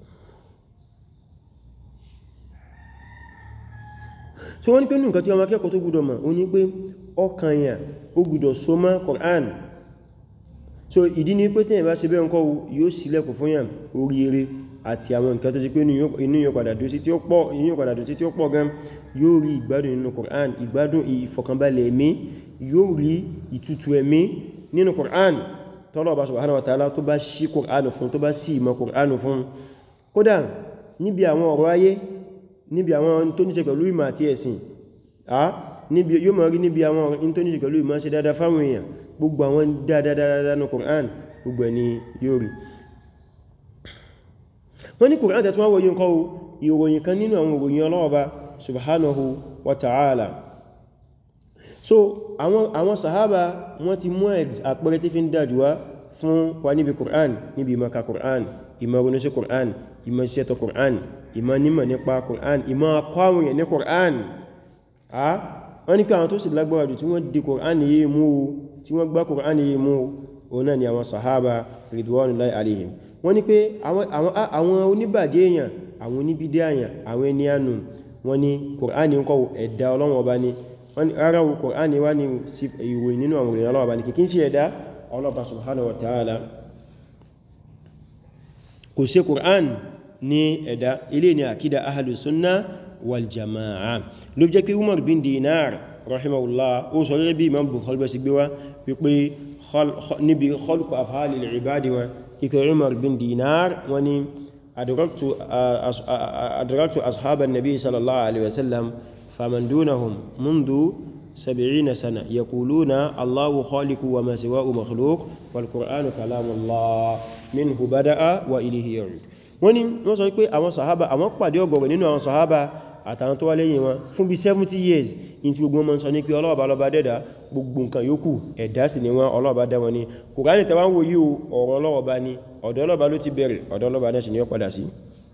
so wọ́n ní pé ní nǹkan tí ọmọ akẹ́kọ̀ọ́ tó gbọ́dọ̀ mọ̀ o ní pé ọkàn yà ó gbọ́dọ̀ so mọ́ Qur'an so ìdí ni pé tẹ́yẹ̀ bá ṣe bẹ́ẹ̀ ńkọ́ yóò ṣílẹ̀kùn fún yàn oríire àti àwọn nǹkan tó ṣe pé inú yóò padà dùn sí tí ó pọ̀ inú yóò padà dùn sí tí ó pọ̀ gan yóò rí ìgbádùn nínú Qur'an ìgbádùn ìfọ̀kànbalẹ̀ ẹ̀mí yóò rí ìtútù ẹ̀mí nínú Qur'an tọ́lọ̀ bá subhanahu wa ta'ala tó bá ṣí Qur'an fún tó bá sí ìmọ̀ Qur'an fún kódà níbi àwọn ọ̀rọ̀ ayé níbi àwọn tó ní ṣe pẹ̀lú ìmọ̀ àti ẹ̀sìn níbi yóò máa rí níbi àwọn tó ní ṣe pẹ̀lú ìmọ̀ ṣe dáadáa fáwọn èèyàn gbogbo àwọn dáadáa ní Qur'an gbogbo ẹni yóò rí wọ́n ní Qur'an tẹ̀ tún wọ́n wọ́yí nǹkan ìròyìn kan nínú àwọn ìròyìn ọlọ́ọ̀bá subhanahu wa ta'ala so àwọn àwọn sahaba wọ́n ti mú àpẹẹrẹ tí fi ń dájúwá fún wa níbi Qur'an níbi ìmọ̀ka Qur'an ìmọ̀ ronú sí Qur'an ìmọ̀ ṣẹ́tọ̀ Qur'an ìmọ̀ nímọ̀ nípa Qur'an ìmọ̀ akọ́wìn ní Qur'an a wọ́n ní pé àwọn tó sì lágbára jù tí wọ́n di Qur'an yìí mú tí wọ́n gbá Qur'an yìí mú òun náà ni àwọn sahaba ridwanullahi alaihim wọ́n ní pé àwọn oníbàjẹ́ èèyàn àwọn oníbídẹ́ èèyàn àwọn ẹni ànù wọ́n ní Qur'an ń kọ́ ẹ̀dá Ọlọ́run ọba ni ara wo Qur'an wá ní ìròyìn nínú àwọn ìròyìn ọlọ́ọ̀bá ní kìkín sí ẹ̀dá ọlọ́ọ̀bá subhanahu wa ta'ala kò sí Qur'an ní ẹ̀dá ilé ni àkídà ahlu sunna wal jama'a ló jẹ́ kí Umar bin Dinar rahimahullah ó sọ rẹ̀ bí Imam Bukhari bẹ́ sí gbé wá wípé níbi khalqu af'alil ibadi wọn kíkẹ́ Umar bin Dinar wọ́n ni adraktu ashaban nabi sallallahu alaihi wasallam فمن دونهم منذ سبعين سنة يقولون الله خالق وما سواه مخلوق والقرآن كلام الله منه بدأ وإليه يعود wọ́n ní wọ́n sọ pé àwọn sàhábà àwọn pàdé ọgọ̀rọ̀ nínú àwọn sàhábà àtàwọn tó wá lẹ́yìn wọn fún bí 70 years in tí gbogbo wọn sọ ní pé ọlọ́ọ̀bá lọ́bá dẹ́dà gbogbo nǹkan yòókù ẹ̀dá sì ni wọ́n ọlọ́ọ̀bá dá wọn ní Kùránì tẹwà ń wo yíò ọ̀rọ̀ ọlọ́ọ̀bá ní ọ̀dọ̀ ọlọ́ọ̀bá ló ti bẹ̀rẹ̀ ọ̀dọ̀ ọlọ́ọ̀bá náà sì ni ó padà sí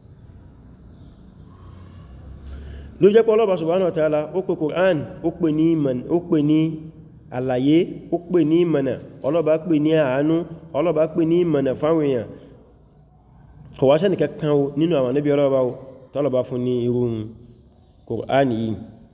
ló jẹ́ pé Ọlọ́run subhanahu wa ta'ala ó pè Qur'an ó pè ní ìmọ̀nà ó pè ní àlàyé ó pè ní ìmọ̀nà Ọlọ́run pè ní àánú Ọlọ́run pè ní ìmọ̀nà fáwọn èèyàn kò wá sẹ́nì kankan o nínú àwọn Ànábì Ọlọ́run tọ́lọ̀bá fún ní irun Qur'an yìí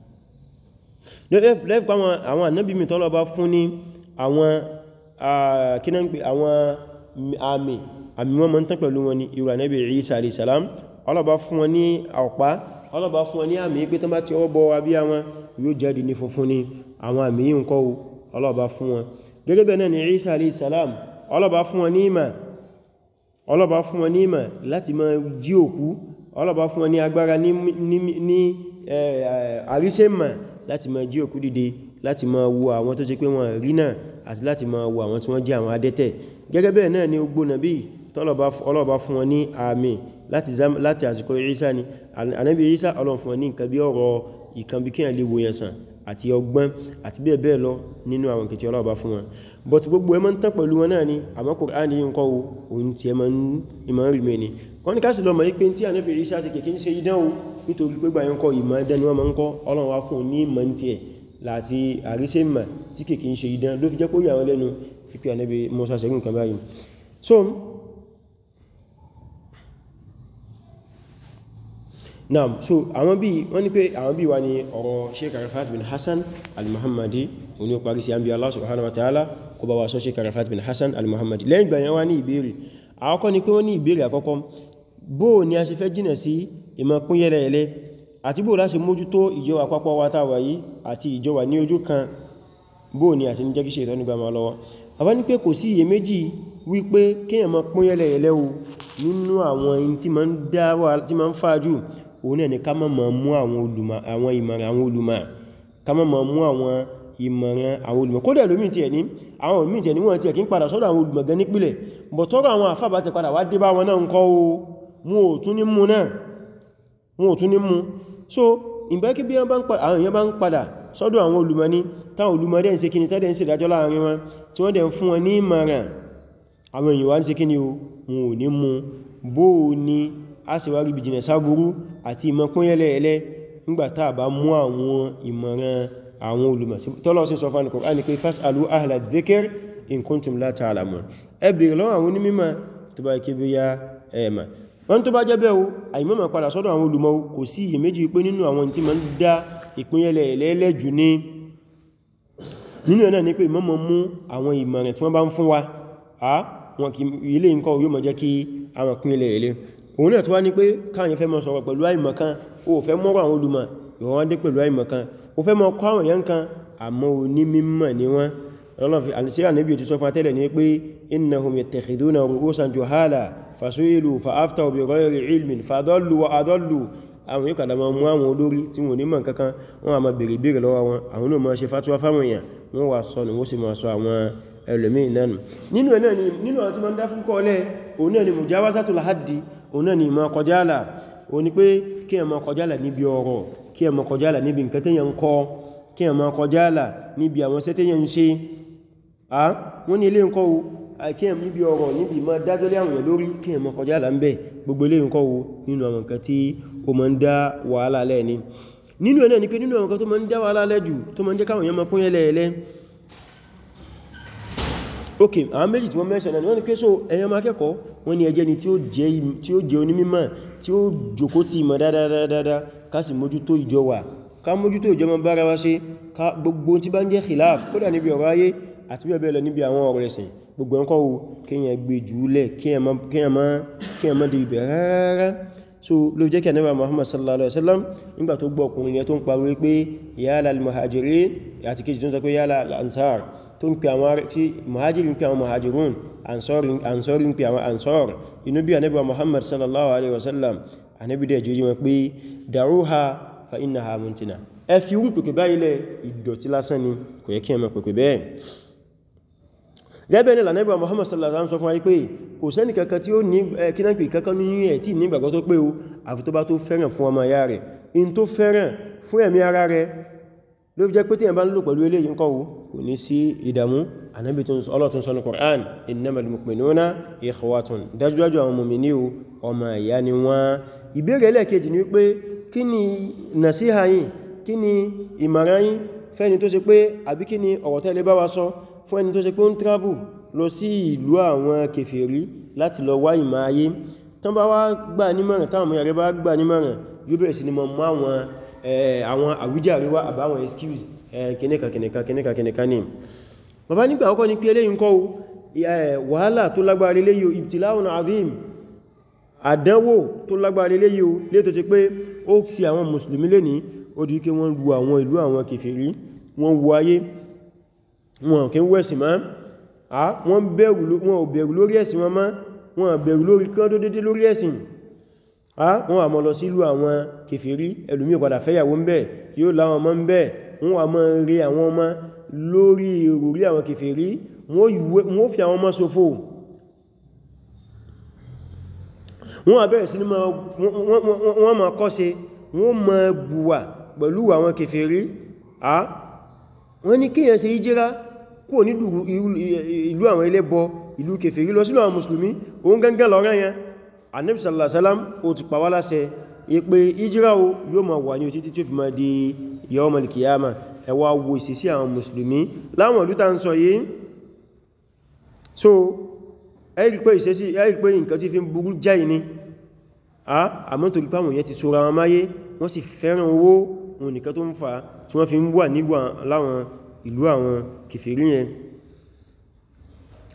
lẹ́fẹ́ àwọn Ànábì mi tọ́lọ̀bá fún ní àwọn kíná ń pè àwọn àmì àmì wọn mọ́ ń tán pẹ̀lú wọn ní irú Ànábì Isa alayhi salam Ọlọ́run fún wọn ní ọ̀pá ọlọ́bá fún wọn ní àmì pé tó bá ti ọwọ́ bọ́ abí àwọn yóò jáde ní funfun ní àwọn àmì yìí ń kọ́ ọlọ́bá fún wọn gẹ́gẹ́ bẹ́ẹ̀ náà ni Isa alayhi salam ọlọ́bá fún wọn ní ìmà ọlọ́bá fún wọn ní ìmà láti máa jí òkú ọlọ́bá fún wọn ní agbára ní àríṣẹ́mà láti máa jí òkú dìde láti máa wo àwọn tó ṣe pé wọn rí náà àti láti máa wo àwọn tí wọ́n jẹ́ àwọn adẹ́tẹ̀ gẹ́gẹ́ bẹ́ẹ̀ náà ni ogbó nàbí ọlọ́bá fún wọn ní àmì láti àsìkò Ìsá ni ànábì Ìsá Ọlọ́run fún ní nǹkan bí ọ̀rọ̀ ìkan bí kíyàn lè wòyàn sàn àti ọgbọ́n àti bẹ́ẹ̀ bẹ́ẹ̀ lọ nínú àwọn kìtì ọlọ́ọ̀bá fún wọn but gbogbo ẹmọ́ ń tán pẹ̀lú wọn náà ni àmọ́ Kùránì yìí ń kọ́ ohun tí ẹmọ́ ìmọ̀ rí mẹ́ni wọ́n ní káàsì lọ́mọ̀ yí pé tí ànábì Ìsá sí kèkí ń ṣe idánwò nítorí pé gbà yẹn kọ́ ìmọ̀ ẹdẹ́ ni wọ́n máa ń kọ́ Ọlọ́run wá fún ní ìmọ̀ tí ẹ̀ láti àríṣẹ́ ìmọ̀ tí kèkí ń ṣe idán ló fi jẹ́ kó yà wọn lẹ́nu pípẹ́ ànábì Mùsá sẹ́gun kan báyìí so naam so àwọn bí wọ́n ní pé àwọn bí wà ní ọ̀rọ̀ Sheikh Arafat bin Hassan al-Muhammadi oní parí sí àbí Allah subhanahu wa ta'ala kó bá wa sọ Sheikh Arafat bin Hassan al-Muhammadi lẹ́yìn ìgbà yẹn wá ní ìbéèrè àkọ́kọ́ ni pé wọ́n ní ìbéèrè àkọ́kọ́ bó ni a ṣe fẹ́ jìnà sí ìmọ̀ pín yẹ́lẹ̀ẹ́lẹ́ àti bó láṣe mójútó ìjọ àpapọ̀ wa táwà yìí àti ìjọ wà ní ojú kan bó ni a ṣe ní jẹ́ kí ṣe ìtọ́nù gbàmà lọ́wọ́ àbá ní pé kò sí iye méjì wípé kíyàn mọ́ pín yẹ́lẹ̀ẹ́lẹ́ o nínú àwọn in tí ma ń dáwà tí ma ń fàájù òun náà ni ká má máa mú àwọn olùmọ̀ àwọn ìmọ̀ràn àwọn olùmọ̀ ká má máa mú àwọn ìmọ̀ràn àwọn olùmọ̀ kódà lómi tí ẹ̀ ní àwọn olùmí tí ẹ̀ ní wọ́n tí ẹ̀ kí ń padà sọ́dọ̀ àwọn olùmọ̀ gan nípìlẹ̀ bọ̀ tọ́rọ àwọn àfábà ti padà wá dé bá wọn náà ń kọ́ o mú ò tún ní mú náà mú ò tún ní mú so ìgbẹ́kí bí àwọn èèyàn bá ń padà sọ́dọ̀ àwọn olùmọ̀ ní táwọn olùmọ̀ dẹ̀ ń ṣe kíni tẹ́dẹ̀ ń ṣe ìdájọ́ láàrin wọn tí wọ́n dẹ̀ ń fún wọn ní ìmọ̀ràn àwọn èèyàn wá ń ṣe kíni o wọn ò ní mú bó o ní a sì wá rí bí jìnà sáburú àti ìmọ̀ pín yẹ́lẹ̀ẹ́lẹ́ nígbàtá bá mú àwọn ìmọ̀ràn àwọn olùmọ̀ tọ́lọ́ sí sọ fún Al-Qur'an ní pé fas'alu ahla dhikr in kuntum la ta'lamun ẹ bèèrè lọ́wọ́ àwọn onímọ̀ tó bá kí bí ya ẹ̀mà wọ́n tó bá jẹ́ bẹ́ẹ̀ o àìmọ́mọ̀ padà sọ́dọ̀ àwọn olùmọ̀ kò sí iyèméjì pé nínú àwọn tí ma ń dá ìpínyẹlẹ̀ ẹlẹ́lẹ́ jù ní nínú ẹ̀nà ní pé ìmọ́mọ̀ mú àwọn ìmọ̀ràn tí wọ́n bá ń fún wa a wọn kì ilé nǹkan yóò mọ̀ jẹ́ kí àwọn ìpínyẹlẹ̀ ẹlẹ́ òun náà tó wá ní pé káàyàn fẹ́ mọ́ sọ̀rọ̀ pẹ̀lú àìmọ̀kan o fẹ́ mọ́rọ̀ àwọn olùmọ̀ ìwọ̀n wá dé pẹ̀lú àìmọ̀kan o fẹ́ mọ́ kọ́ àwọn èèyàn kan àmọ́ oní mímọ̀ ni wọ́n ọlọ́fi àníṣẹ́ àníbí ti sọ fún àtẹ́lẹ̀ ní pé innahum yattakhiduna ru'usan juhala fasu'ilu fa'aftaw bi ghayri ilmin fadallu wa adallu àwọn yóò kàdà máa mú àwọn olórí tí wọ́n ní mọ̀ kankan wọ́n a máa bèèrè bèèrè lọ́wọ́ wọn àwọn náà máa ṣe fatuwa fáwọn èèyàn wọ́n wà sọ ni wọ́n sì máa sọ àwọn ẹlòmíì náà nínú ẹ̀ náà ni nínú àwọn tí máa ń dá fún kọ́ọ̀lẹ̀ òun náà ni mujawazatul haddi òun náà ni ìmọ̀ kọjálà òun ni pé kí ẹ máa kọjálà níbi ọ̀rọ̀ kí ẹ máa kọjálà níbi nǹkan tẹ́yàn ń kọ́ kí ẹ máa kọjálà níbi àwọn sẹ́tẹ́yàn ń ṣe a wọ́n ní ilé ǹkọ́ wo kí ẹ níbi ọ̀rọ̀ níbi ma dájọ́ lé àwọn èèyàn lórí kí ẹ máa kọjálà ń bẹ̀ gbogbo ilé ǹkọ́ wo nínú àwọn nǹkan tí ó máa ń dá wàhálà lẹ́ ni nínú ẹ̀ náà ni pé nínú àwọn nǹkan tó máa ń dá wàhálà lẹ́ jù tó máa ń jẹ́ káwọn èèyàn máa pín yẹ́lẹ́ẹ̀lẹ́ ok àwọn méjì tí wọ́n mẹ́sàn náà wọ́n ni pé so ẹ̀yàn máa kẹ́kọ̀ọ́ wọ́n ni ẹjẹ́ ni tí ó jẹ́ onímímọ̀ tí ó jòkó ti ìmọ̀ dáadáa ká sì mójútó ìjọ wà ká mójútó ìjọ mọ́ bára wá ṣe ká gbogbo tí bá ń jẹ́ khilaf kódà níbi ọ̀rọ̀ ayé àti bẹ́ẹ̀ bẹ́ẹ̀ lọ níbi àwọn ọ̀rọ̀ ẹ̀sìn gbogbo ẹ̀kọ́ wo kíyàn gbé jùúlẹ̀ kíyàn má dé ibẹ̀ rárá so ló jẹ́ kí ànábì Muhammad sallallahu alaihi wasallam nígbà tó gbọ́ ọkùnrin yẹn tó ń pariwo pé yálà al-muhajirin àti kejì tó ń sọ pé yálà al-ansar tó ń pè àwọn tí muhajiri ń pè àwọn muhajirun ansori ń pè àwọn ansor inú bí ànábì Muhammad sallallahu alaihi wasallam ànábì dẹ̀ jẹ́ wọn pé da'uha fa innaha muntina ẹ fi ń pèpè báyìí lẹ̀ ìdọ̀tí lásán ni kò yẹ kí ẹ máa pèpè bẹ́ẹ̀ gẹ́bẹ̀ ní lànẹ́bà Muhammad sallallahu alaihi wasallam sọ fún ayé pé kò sẹ́ni kankan tí ó ní kínápì kankan ní ẹ̀ tí ní ìgbàgbọ́ tó pé o àfi tó bá tó fẹ́ràn fún ọmọ ya rẹ̀ in tó fẹ́ràn fún ẹ̀mí ara rẹ̀ ló fi jẹ́ pé tí ẹ̀ bá ń lò pẹ̀lú eléyìí ńkọ́ kò ní sí ìdàmú Ànábì tó ọlọ́tún sọ ní Qur'an innamal mu'minuna ikhwatun dájúdájú àwọn mùmínì o ọmọ ìyá ni wọ́n ìbéèrè ẹlẹ́ẹ̀kejì ni wípé kí ni nàṣíhà yín kí ni ìmọ̀ràn yín fẹ́ni tó ṣe pé àbí kí ni ọ̀rọ̀ tẹ́lẹ̀ bá wa sọ fún ẹni tó ṣe pé ó ń travel lọ sí ìlú àwọn kèfèrí láti lọ wá ìmọ̀ ayé tán bá wá gbà nímọ̀ràn táwọn ọmọ yàrá bá gbà nímọ̀ràn yóò bẹ̀rẹ̀ sí ni mọ̀ mọ́ àwọn àwọn àwíjàre wá àbáwọn excuse kìnìkà kìnìkà kìnìkà kìnìkà ní bàbá nígbà ọkọ̀ ní pé eléyìn kọ́ wàhálà tó lágbára léyìí ibtila'un azim àdánwò tó lágbára léyìí lé tó ti pé ó sì àwọn mùsùlùmí lé ní ó di wípé wọ́n lu àwọn ìlú àwọn kèfèrí wọ́n wo ayé wọn kí ń wẹ́sì máa a wọ́n bẹ̀rù lórí ẹ̀sìn wọn máa wọ́n bẹ̀rù lórí kán tó dédé lórí ẹ̀sìn a wọ́n wà mọ́ lọ sílú àwọn kèfèrí ẹlòmí padà fẹ́yàwó ń bẹ̀ yóò láwọn ọmọ ń bẹ̀ wọ́n wà mọ́ rí àwọn ọmọ lórí ìròrí àwọn kèfèrí wọ́n fi àwọn ọmọ ṣòfò wọ́n wà bẹ̀rẹ̀ sí ní wọ́n máa kọ́ṣe wọ́n máa bùwà pẹ̀lú àwọn kèfèrí a wọ́n ní kíyàn ṣe ìjírá kúrò ní ìlú àwọn ẹlẹ́bọ ìlú kèfèrí lọ sínú àwọn mùsùlùmí òun gangan lọ́rán yẹn Ànábì sallallahu alaihi wasallam ó ti pa wá láṣẹ ìpé ìjírá o yóò máa wà ní òtítí tí ó fi máa di yawmal qiyamah ẹ wá wo ìsìsí àwọn mùsùlùmí láwọn ìlú tá ń sọ yìí so ẹ́rì pé ìsẹ́sí ẹ́rì pé nǹkan tí fi ń burú jáì ní àmọ́ torí pé àwọn yẹn ti sọ́ra wọn máyé wọ́n sì fẹ́ràn owó òun nìkan tó ń fa tí wọ́n fi ń wà nígbà láwọn ìlú àwọn kèfèrí yẹn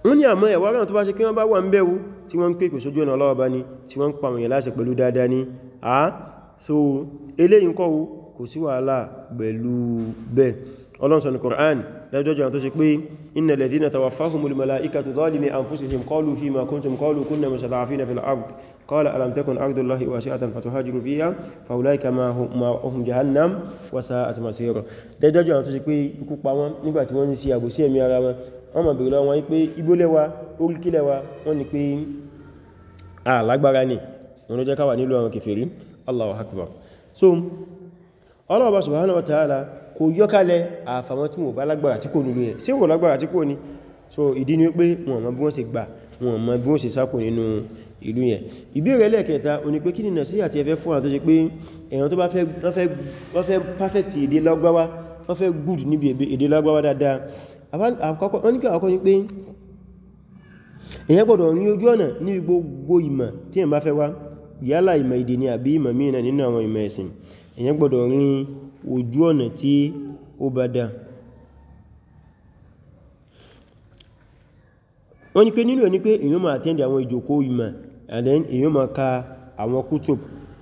wọ́n ní àmọ́ ẹ̀wà rán tó bá ṣe kí wọ́n bá wà ń bẹ̀rù tí wọ́n ń pè pè sójú ọ̀nà Ọlọ́run bá ní tí wọ́n ń pa àwọn èèyàn láṣẹ pẹ̀lú dáadáa ní à so eléyìí kọ́ kò sí wàhálà pẹ̀lú bẹ́ẹ̀ Ọlọ́run sọ ní Qur'an lẹ́jọ́jọ́ tó ṣe pé innal ladhina tawaffahumul malaikatu zalimi anfusihim qalu fima kuntum qalu kunna mustad'afina fil ard qala alam takun ardullahi wasi'atan fatuhajiru fiha fa ulaika ma'ahum jahannam wa sa'at masira lẹ́jọ́jọ́ tó ṣe pé ikú pa wọ́n nígbà tí wọ́n ń ṣe àbòsí ẹ̀mí ara wọn wọ́n mọ̀ bèèrè lọ́wọ́ pé ibólẹ́wà oríkílẹ̀wà wọ́n ni pé alágbára ní wọ́n ló jẹ́ káwà nílò àwọn kèfèrí Allahu akbar so Allah subhanahu wa ta'ala kò yọ́kálẹ̀ àfàwọn tí wọ́n bá lágbára tí kò nílò ẹ̀ sí wọ́n lágbára tí kò ní so ìdí ni pé wọ́n mọ̀ bí wọ́n ṣe gbà wọ́n mọ̀ bí wọ́n ṣe sákò nínú ìlú yẹn ìbéèrè lẹ́ẹ̀kẹta o ní pé kí ni nàṣíhà tí ẹ fẹ́ fún àwọn tó ṣe pé èèyàn tó bá fẹ́ perfect èdè lágbáwá wọ́n fẹ́ good níbi èdè lágbáwá dáadáa wọ́n ní kí àkọ́kọ́ ní pé èyàn gbọ́dọ̀ ní ojú ọ̀nà níbi gbogbo ìmọ̀ tí èyàn bá fẹ́ wá yálà ìmọ̀ èdè ni àbí ìmọ̀ mìíràn nínú àwọn ìmọ̀ ẹ̀sìn èyàn gbọ́dọ̀ rí ojú ọ̀nà tí ó bá dá wọ́n ní pé nínú ẹ̀ ní pé èyàn máa attend àwọn ìjòkó ìmọ̀ and then èyàn máa ka àwọn kútùb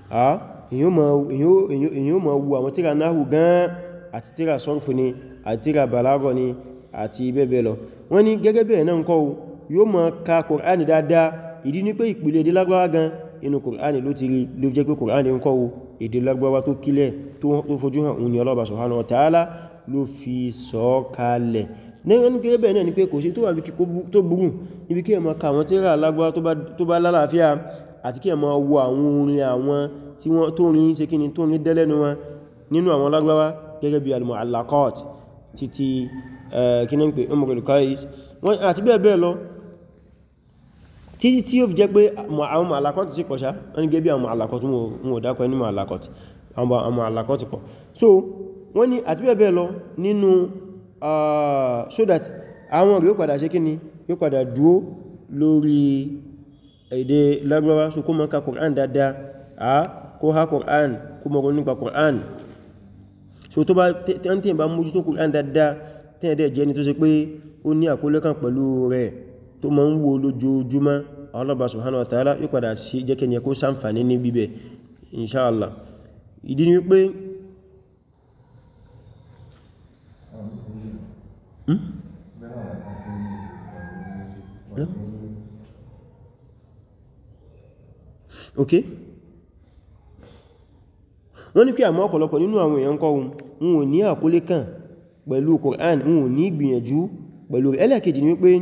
èyàn máa wo àwọn tíra náhù gan àti tíra sọ́rfù ni àti tíra bàlágọ̀ ni àti bẹ́ẹ̀bẹ́ẹ̀ lọ wọ́n ní gẹ́gẹ́ bẹ́ẹ̀ náà kọ́ yóò máa ka Kùránì dáadáa ìdí ní pé ìpìlẹ̀ èdè Lárúbáwá gan inú Kùránì ló ti rí ló jẹ́ pé Kùránì ń kọ́ èdè Lárúbáwá tó kílẹ̀ tó fojú hàn òun ni Allah subhanahu wa ta'ala ló fi sọ kalẹ̀ ní gẹ́gẹ́ bẹ́ẹ̀ náà ni pé kò sí tó wà tó burú níbi kí ẹ máa ka àwọn tírà Lárúbáwá tó bá lálàáfíà àti kí ẹ máa wo àwọn orin àwọn tí wọ́n tó rin ṣe kí ni tó rin dẹ́lẹ́nu wọn nínú àwọn Lárúbáwá gẹ́gẹ́ bí al-mu'allaqat títí kí ní ń pè Umrul Qais wọ́n àti bẹ́ẹ̀ bẹ́ẹ̀ lọ títí tí ó fi jẹ́ pé àwọn ma'alakọ́tì sí pọ̀ ṣá wọ́n ní gẹ́bí àwọn ma'alakọ́tì wọn ò dákọ̀ ní ma'alakọ́tì àwọn ma'alakọ́tì pọ̀ so wọ́n ní àti bẹ́ẹ̀ bẹ́ẹ̀ lọ nínú so that àwọn rí ó padà ṣe kíni yóò padà dúó lórí èdè Lárúbáwá so kó mọ́ ka Qur'an dáadáa a kó ha Qur'an kó mọ́ nípa Qur'an so tó bá tẹ́ntẹ́ bá mójútó Qur'an dáadáa tẹ́ẹ̀dẹ̀ jẹ́ ni tó ṣe pé ó ní àkólé kan pẹ̀lú rẹ̀ tó ma ń wo lójoojúmọ́ Allah subhanahu wa ta'ala yóò padà sí jẹ́kẹ́ ni ẹkó ṣàǹfàní ní bíbẹ̀ inṣáàlá ìdí ni wípé ok wọ́n ní kí àmọ́ ọ̀pọ̀lọpọ̀ nínú àwọn èèyàn kọ́ wọn ò ní àkólé kan pẹ̀lú Qur'an wọn ò ní gbìyànjú pẹ̀lú rẹ̀ ẹlẹ́kejì ní wípé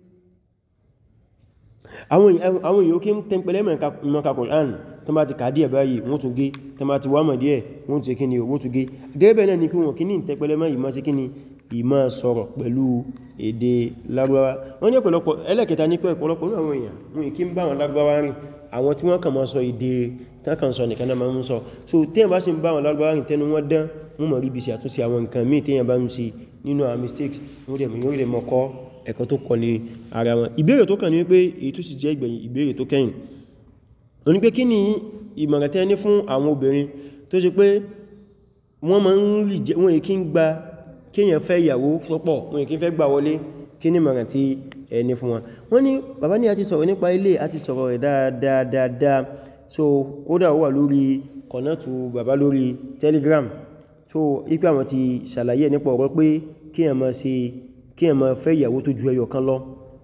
àwọn èèyàn kí ń tẹ́mpẹ̀lẹ́ mẹ́ka Qur'an tó bá ti kà díẹ̀ báyìí wọ́n tún gé tó bá ti wámọ̀ díẹ̀ wọ́n tún kíni wọ́n tún gé gẹ́gẹ́ náà ni pé wọ́n kí ní tẹ́pẹ̀lẹ́ mẹ́ ìmá sí kíni ìmá sọ̀rọ̀ pẹ̀lú èdè Lárúbáwá wọ́n ní ọ̀pọ̀lọpọ̀ ẹlẹ́kẹta ní pé ọ̀pọ̀lọpọ̀ ní àwọn èèyàn wọn kí ń bá wọn Lárúbáwá rìn àwọn tí wọ́n kàn máa sọ èdè tákàn sọ nìkan náà máa ń sọ so téèyàn bá sì ń bá wọn Lárúbáwá rìn tẹnu wọn dán wọ́n mọ̀ rí bí sí àtúnṣe àwọn nǹkan míì téèyàn bá ń ṣe nínú àwọn mistakes wọ́n dẹ̀ mọ̀ mọ̀ kọ́ ẹ̀kọ́ tó kọ ní ara wọn ìbéèrè tó kàn ní wípé èyí tó sì jẹ́ ìgbẹ̀yìn ìbéèrè tó kẹ́yìn ó ní pé kí ni ìmọ̀ràn tẹ́ ní fún àwọn obìnrin tó ṣe pé wọ́n máa ń rí jẹ́ wọ́n èkí ń gba kíyàn fẹ́ ìyàwó púpọ̀ wọ́n èkí fẹ́ gbà wọlé kí ni ìmọ̀ràn tí ẹ ní fún wọn wọ́n ní bàbá ní a ti sọ̀rọ̀ nípa ilé a ti sọ̀rọ̀ rẹ̀ dáadáa so kódà ó wà lórí kọ̀nàtù bàbá lórí telegram so ipé àwọn ti ṣàlàyé nípa ọ̀rọ̀ pé kíyàn máa ṣe kí ẹ máa fẹ́ ìyàwó tó ju ẹyọ kan lọ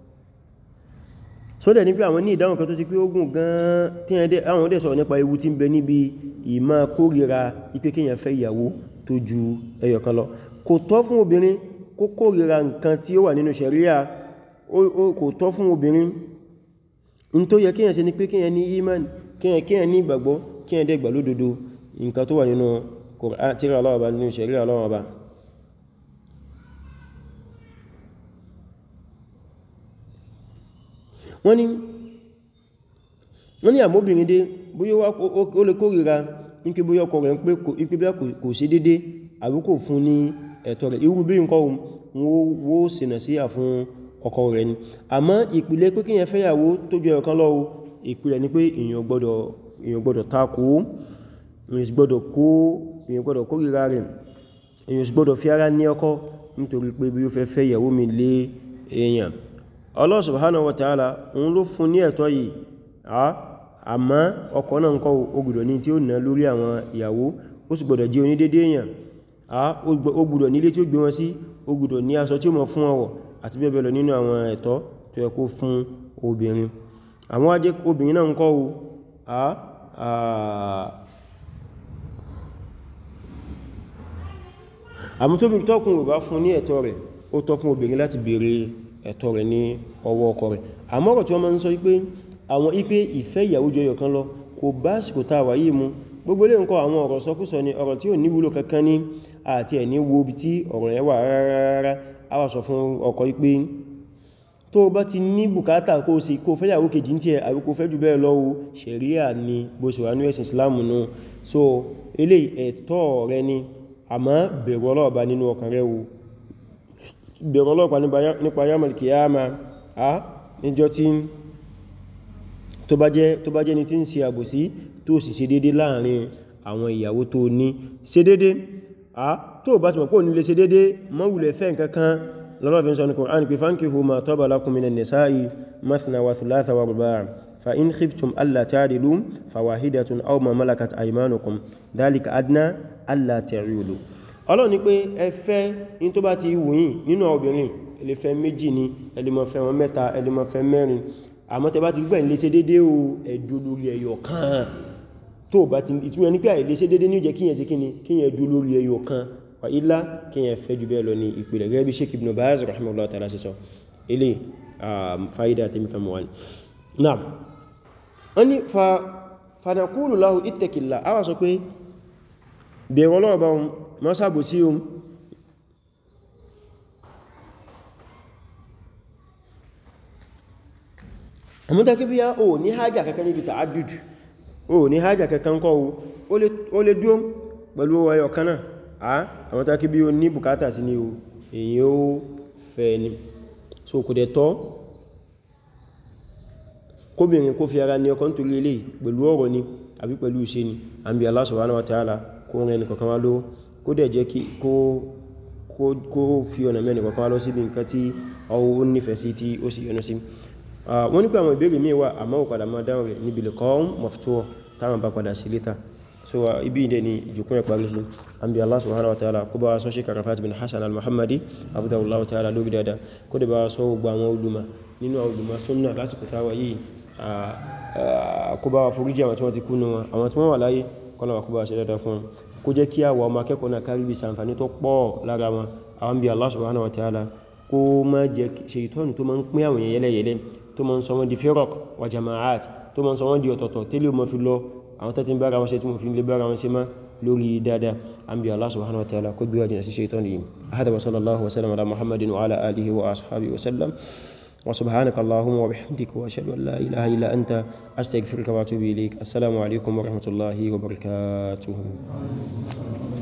so dẹ̀ ní pé àwọn ní ìdáhùn kan tó sì pé ogun gan tí àwọn dẹ̀ sọ̀rọ̀ nípa ewu tí ń bẹ níbi ìmá kórìíra ipé kí èyàn fẹ́ ìyàwó tó ju ẹyọ kan lọ kò tọ́ fún obìnrin kó kórìíra nǹkan tí ó wà nínú ṣẹ̀ríà kò tọ́ fún obìnrin in tó yẹ kí èyàn ṣe ni pé kí èyàn ní iman kí èyàn ní ìgbàgbọ́ kí èyàn dẹ̀ gbà lódodo nǹkan tó wà nínú tírà Ọlọ́run Ọba nínú ṣẹ̀ríà Ọlọ́run Ọba wọ́n ní wọ́n ní àmóbìnrin dé bóyá ó lè kórìíra ní kí bóyá ọkọ rẹ̀ ń pé ipé bí kò ṣe dédé àbí kò fún ní ẹ̀tọ́ rẹ̀ irú bí nǹkan wó sínà sí àfún ọkọ rẹ̀ ni àmọ́ ìpìlẹ̀ pé kíyàn fẹ́yàwó tó jẹ́ ọ̀kan lọ́wọ́ ìpìlẹ̀ ni pé èèyàn gbọ́dọ̀ takò èèyàn gbọ́dọ̀ kórìíra rẹ̀ èèyàn gbọ́dọ̀ fi ara ní ọkọ nítorí pé bí ó fẹ́ fẹ́ ìyàwó mi lé èèyàn Allah subhanahu wa ta'ala òun ló fún ní ẹ̀tọ́ yìí àmọ́ ọkọ náà ńkọ́ ó gbọ́dọ̀ ní tí ó ná lórí àwọn ìyàwó ó sì gbọ́dọ̀ jẹ́ onídédé èèyàn ó gbọ́dọ̀ nílé tí ó gbé wọn sí ó gbọ́dọ̀ ní aṣọ tí ó mọ̀ fún ọwọ̀ àti bẹ́ẹ̀ bẹ́ẹ̀ lọ nínú àwọn ẹ̀tọ́ tó yẹ kó fún obìnrin àwọn wá jẹ́ obìnrin náà ńkọ́ àmú tó bí tọ́kùn ò bá fún ní ẹ̀tọ́ rẹ̀ ó tọ́ fún obìnrin láti béèrè ẹ̀tọ́ rẹ̀ ní ọwọ́ ọkọ rẹ̀ àmọ́rọ̀ tí wọ́n máa ń sọ wípé àwọn ipé ìfẹ́ ìyàwó jọyọ̀ kan lọ kò bá sìkò tá wà yìí mú gbogbo lè ń kọ àwọn ọ̀rọ̀ sọkúsọ ni ọ̀rọ̀ tí ò ní wúlò kankan ní àti ẹ̀ ní wo bí tí ọ̀rọ̀ yẹn wà rárá a wà sọ fún ọkọ wípé tó bá ti ní bùkátà kó sì kó fẹ́ ìyàwó kejì tí ẹ àbí kó fẹ́ jù bẹ́ẹ̀ lọ́wọ́ ṣẹ̀ríà ni bó ṣe wà ní ẹ̀sìn Islam nù so eléyìí ẹ̀tọ́ rẹ ni àmọ́ bẹ̀rù ọlọ́ọ̀bá nínú ọkàn rẹ̀ wò bẹ̀rù ọlọ́ọ̀pá nípa yamal kiyama a níjọ́ tí tó bá jẹ́ ní tí ń ṣe àbòsí tó sì ṣe dédé láàrin àwọn ìyàwó tó ní ṣe dédé a tó bá ti mọ̀ pé ní lè ṣe dédé má wulẹ̀ fẹ́ nǹkankan lọ́lọ́fin sọ ní Qur'an pé fankihu ma taba lakum minan nisa'i mathna wa thulatha wa ruba' fa in khiftum alla ta'dilu fawahidatun aw ma malakat aymanukum dhalika adna alla ta'ulu Ọlọ́run ní pé ẹ fẹ́ in tó bá ti wù yín nínú obìnrin ẹ lè fẹ́ méjì ni ẹ lè máa fẹ́ wọn mẹ́ta ẹ lè máa fẹ́ mẹ́rin àmọ́ tẹ bá ti gbẹ̀ ilé ṣe dédé o ẹ̀dù lórí ẹyọ kan tó bá ti ìtumọ̀ ní pé àìlé ṣe dédé ní jẹ́ kíyàn sí kíni kíyàn ẹ̀dù lórí ẹyọ kan wà ilá kíyàn fẹ́ jù bẹ́ẹ̀ lọ ní ìpìlẹ̀ gẹ́gẹ́ bí Sheikh Ibn Baz rahimahullah ta'ala sí sọ ilé fa'ida tẹ́mi kan mọ̀ náà wọ́n ni fanaqulu lahu ittaqillah a wà sọ pé bẹ̀rọ lọ́ọ̀bá ohun mọ́ sábò sí ohun àmúta kí bí yá o ní hajjá kankan níbi ta'addud o ní hajjá kankan kọ́ o lè dúó pẹ̀lú ẹyọ kanáà a àmúta kí bí o ní bùkátà sí ní o èyí ó fẹ́ ni so kò dẹ̀ tọ́ kóbìnrin kó fi ara ní ọkọ̀ nítorí ilé pẹ̀lú ọ̀rọ̀ ni àbí pẹ̀lú iṣẹ́ ni àbí Allah subhanahu wa ta'ala kó rẹ̀ ní kọ̀kan wá ló kó dẹ̀ jẹ́ kí kó fi ọ̀nà mẹ́rin kọ̀kan wá lọ síbi nǹkan tí ó nífẹ̀ẹ́ sí tí ó sì yọ́nú sí wọ́n ní pé àwọn ìbéèrè míì wà àmọ́ ò padà máa dáhùn rẹ̀ níbi liqa'un maftuh táwọn bá padà sí létà so ibi ìdẹ ni ìjùkún ẹ̀ parí sí àbí Allah subhanahu wa ta'ala kó bá sọ Sheikh Arafat bin Hassan al-Muhammadi abudulayi ta'ala lórí dada kó dẹ̀ bá sọ gbogbo àwọn olùmọ̀ nínú àwọn olùmọ̀ sunna lásìkò táwa yìí kó bá foríjì àwọn tí wọ́n ti kú nù wọn àwọn tí wọ́n wà láyé kọ́lọ̀wà kó bá ṣe dáadáa fún wọn kó jẹ́ kí àwọn ọmọ akẹ́kọ̀ọ́ náà kárí bí sàǹfàní tó pọ̀ lára wọn àwọn bí Allah subhanahu wa ta'ala kó má jẹ́ ṣètọ́nù tó má ń pín àwọn yẹlẹyẹlẹ tó má ń sọ wọ́n di firaq wa jama'at tó má ń sọ wọ́n di ọ̀tọ̀tọ̀ tẹ́lẹ̀ mọ́ fi lọ àwọn tẹ́tí bára wọn ṣe tí mo fi lè bára wọn ṣe má lórí dáadáa an bí Allah subhanahu wa ta'ala kó gbíwájì na sí ṣètọ́nù yìí hada wa sallallahu wa sallam ala muhammadin wa ala alihi wa ashabihi wa sallam وسبحانك اللهم وبحمدك واشهد ان لا اله الا انت استغفرك واتوب اليك السلام عليكم ورحمه الله وبركاته